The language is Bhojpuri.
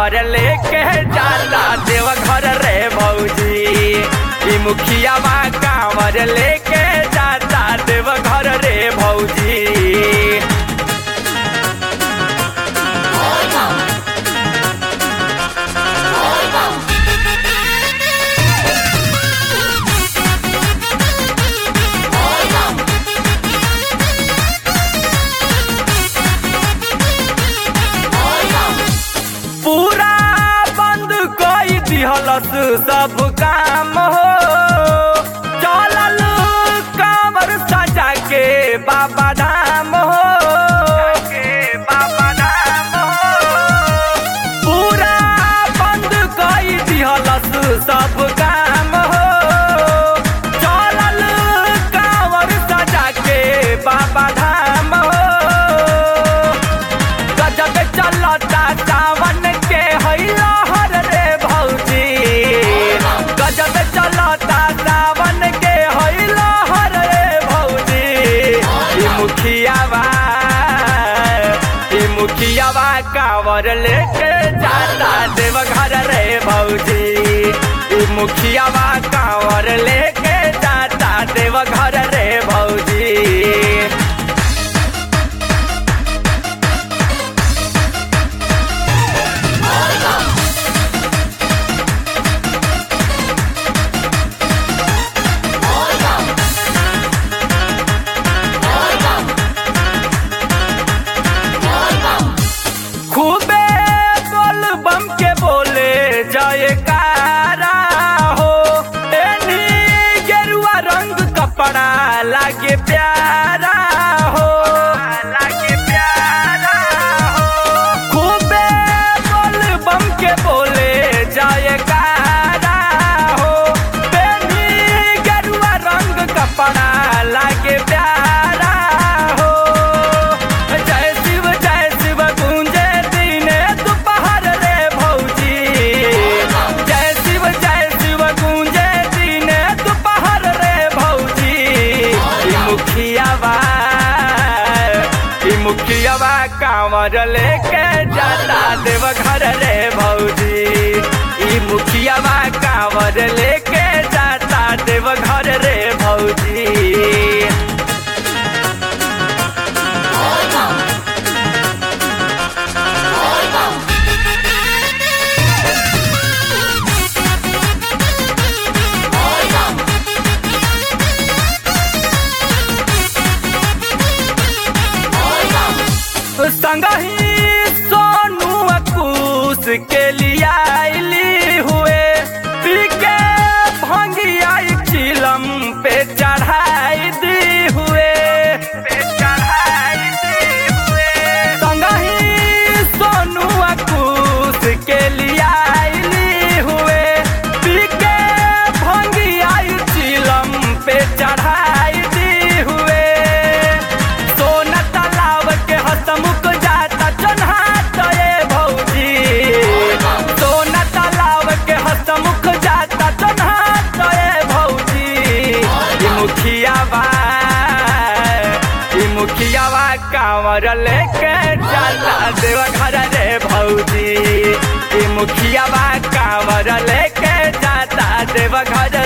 कांवर लेके जाता देव घर रे भौजी ई मुखिया बा कांवर लेके जाता देव घर रे भौजी पूरा बंद कोई दिहलस सब काम हो चलल कांवर सजा के बाबा धाम हो बाबा धाम हो पूरा बंद कोई दिहलस सब काम हो चलल कांवर सजा के बाबा धाम हो गजब चलता सावन के हैला हर रे भौजी गजब चलता सावन के हैला हर रे भौजी ई मुखिया बा ई मुखिया बा कांवर लेके जाता देव घर रे भौजी ई मुखिया बा कांवर लेके जाता देव घर रे भौजी खूबे बोल बम के बोले जयकारा हो एनी गेरुआ रंग कपड़ा लागे प्यारा हो लागे प्यारा हो खूबे बोल बम के बोले जयकारा हो एनी गेरुआ रंग कपड़ा लागे प्यारा हो जय शिव जय शिव गूंजे दिने दोपहर रे भौजी जय शिव जय शिव गूंजे दिने दोपहर रे भौजी ई मुखिया बा ई मुखिया बा कांवर लेके जाता देव घर रे भौजी ई मुखिया बा कांवर लेके जाता देव घर रे भौजी संगही सोनू अकूस के लिया आइली हुए पी के भंगिया चिलम पे चढ़ाई दी हुए पे चढ़ाई दी हुए संगही सोनू अकूस के लिया आइली हुए पी के भंगिया चिलम पे चढ़ाई दी हुए सोना तालाब के हसमुख जाता चन्हात ये भौजी सोना तालाब के हसमुख जाता चन्हात ये भौजी ई मुखिया बा ई मुखिया बा कांवर लेके जाता देव घर रे भौजी ई मुखिया बा कांवर लेके जाता देव घर